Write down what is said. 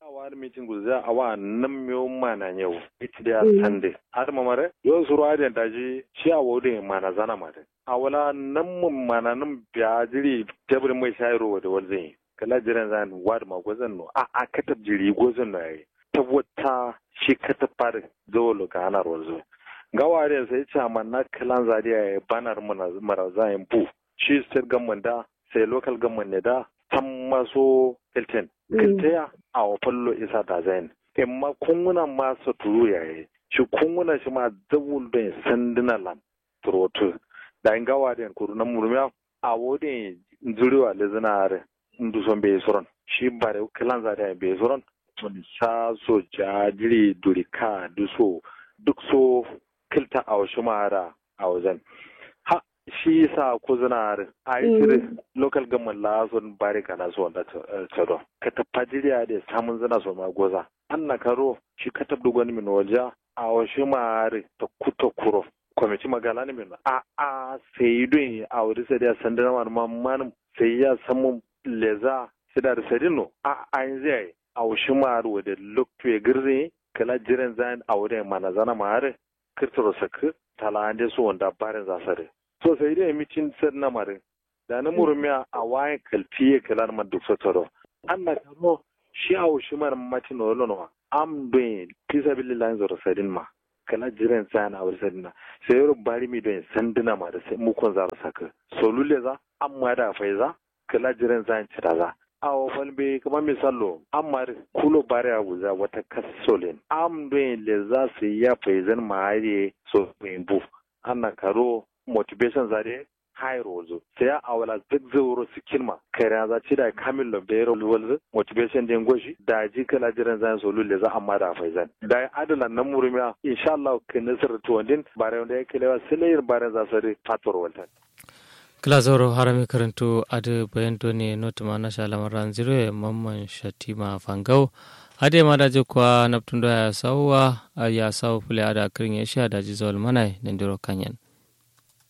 awar mitin guzza awa nan miyo mana yau ita da sande har mamare yo suru adiyan daji shi a wode mana zana mare awala nan mun mana nan biya jiri tebur mai shayro da walzin kala jiran zan wad ma gozan no a a katab jiri gozan no yayi tabbata shi katab fara dole ga anar walzo gaware sai ce na kalan zariya ya banar mara zayin bu shi state government da sai local government ne da tan maso hilton kiltaya a wafallo isa da zayin imma kunguna ma su turu yayi shi kunguna shi ma zabul don sanduna lam turotu da in gawa da kuru na murmiya a wodin zuriwa lezinare ndu son bai soron shi bare kalan zariya bai soron tun sa so jajiri durika duso duk so kilta a wasu mara a wajen ha shi sa ku zina a yi shiri local government la son bari kana so da tsaro ka tafa jiriya da samun zina so ma goza an na karo shi ka tabdu gwani min waje a wasu mara ta kuta kuro kwamiti magala ne min a a sai don a wuri sai da sandana wani mamman sai ya samu leza sai da sadino a a yin zai a wasu mara wadda lokto ya girze kala jiran zan a wurin mana zana mara kirtiro saka talande so wanda barin zasare so sai dai mitin sar na mare da na murmiya a wayan kalfiye kalar ma duk sotoro anna karo shi a wushi mar matin olono am doin pisa billahi zoro sadin ma kala jiran san a wuri sadina sai yoro bari mi doin sandina ma da sai mukon za saka so lulle za amma da faiza kala jiran san cira za awo falbe kamar misalo amma kulo bare a guza wata kasolin am doin le za su ya faizan mahari so bu ana karo motivation zare high rozo sai a wala duk zauro su kilma kai za ci da kamil lo bero walzu motivation din goshi da ji kala jiran zan so lulle za amma da faizan da adalan nan murumiya insha Allah kin nasar to din bare wanda yake lewa sai bare za su fator waltan kilazoro harami karanto ade bayento ne not mana shala ran zero e mamman shatima fangau ade ma daje kwa naptundo ya sawa ya sawa fule ada kirin ya sha daji zawal manai nendiro kanyan